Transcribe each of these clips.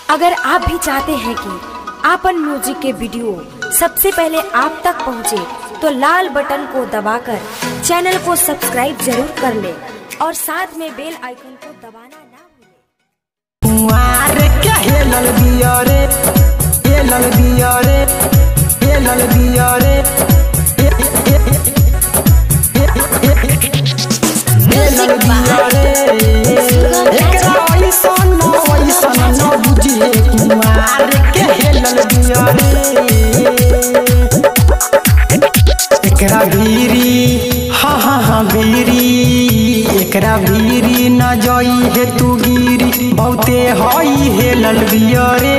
अगर आप भी चाहते हैं कि आपन म्यूजिक के वीडियो सबसे पहले आप तक पहुंचे, तो लाल बटन को दबाकर चैनल को सब्सक्राइब जरूर कर ले और साथ में बेल आइकन को दबाना ना भूलें। कुंवार के हेलल बिया रे हेलल बिया रे हेलल बिया रे हेलल बिया रे एकरा ऐसन न वैसन न बुझिए कुंवार के हेलल बिया रे एकरा भीरी हाँ हाँ हाँ भीरी एकरा भीरी न जई हे तू गिरी बहुते हई हेलल बिया रे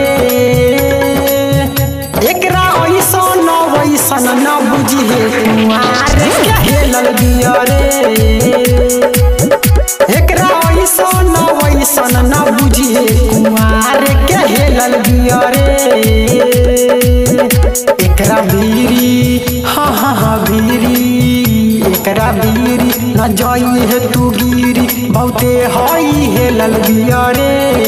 एकरा ऐसन न वैसन न बुझी हे कुमार के हेलल बिया रे एकरा ऐसन न वैसन न बुझी हे कुमार के हेलल बिया रे एकरा भीरी हाँ हाँ हाँ भीरी एकरा भीरी न जाई है तू गिरी बहुते हई हेलल बिया रे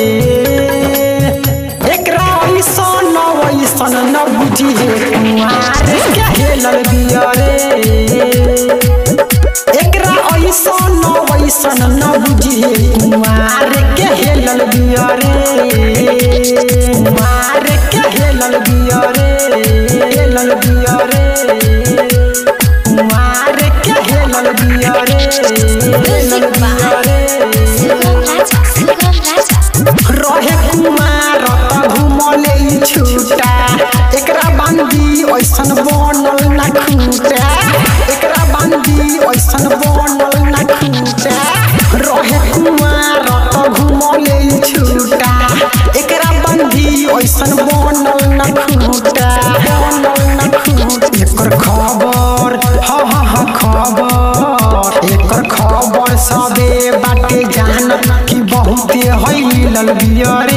एकरा ऐसन न वैसन न बुझी है कुमार के हेलल बिया रे एकरा ऐसन न वैसन न बुझी है कुमार के हेलल बिया रे कुमार के हेलल बिया रे हेलल बिया रे कुमार के हेलल बिया रे हेलल बिया रे रहे कुमार त घुमले ई छूटा एकरा बांधी ऐसन बनल ना खूटा एकरा बांधी ऐसन बनल ना खूटा रहे कुमार त घुमले ई छूटा एकरा बांधी ऐसन बनल ना खूटा बनल ना खूटा एकर खबर हाँ हाँ हाँ खबर एकर खबर सबे बाटे जानत कि बहुते हईलल बिया रे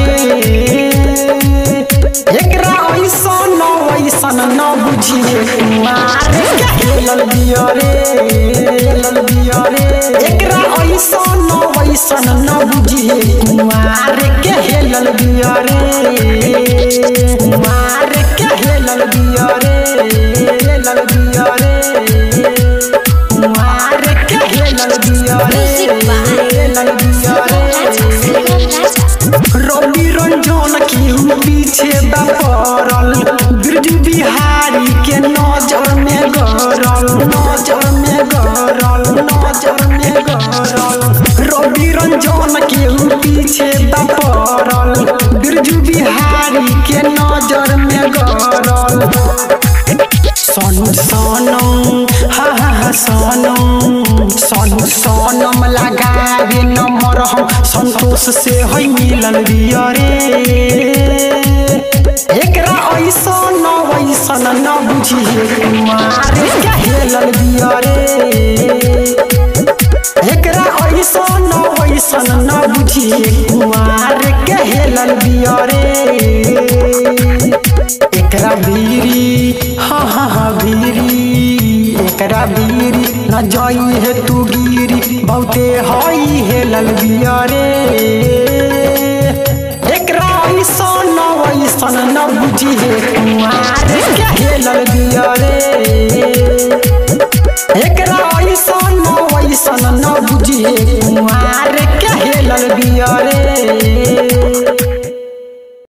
एकरा ऐसन न वैसन न बुझिए कुमार के हेलल बिया रे हेलल बिया रे एकरा ऐसन न वैसन न बुझिए कुमार के हेलल बिया रे कुमार के हेलल बिया रे हेलल बिया रे कुमार के हेलल बिया रे हेलल बिया रे रवि रंजन केहू पीछे बपरल बिरजू बिहारी के नजर में गरल नजर में गरल नजर में गरल रवि रंजन केहू पीछे बपरल बिरजू बिहारी के नजर में गरल सोनू सोनम हा हा हा सोनम सोनू सोनम लगावे नंबर हम संतोष से है मिलल बिया रे एकरा ऐसन न वैसन न बुझिए कुमार के हेलल बिया रे एकरा ऐसन न वैसन न बुझिए कुमार के हेलल बिया रे एकरा भीरी हाँ हाँ हाँ भीरी एकरा भीरी न जाई है तू गिरी बहुते हई हेलल बिया रे एकरा ऐसन न वैसन न बुझी है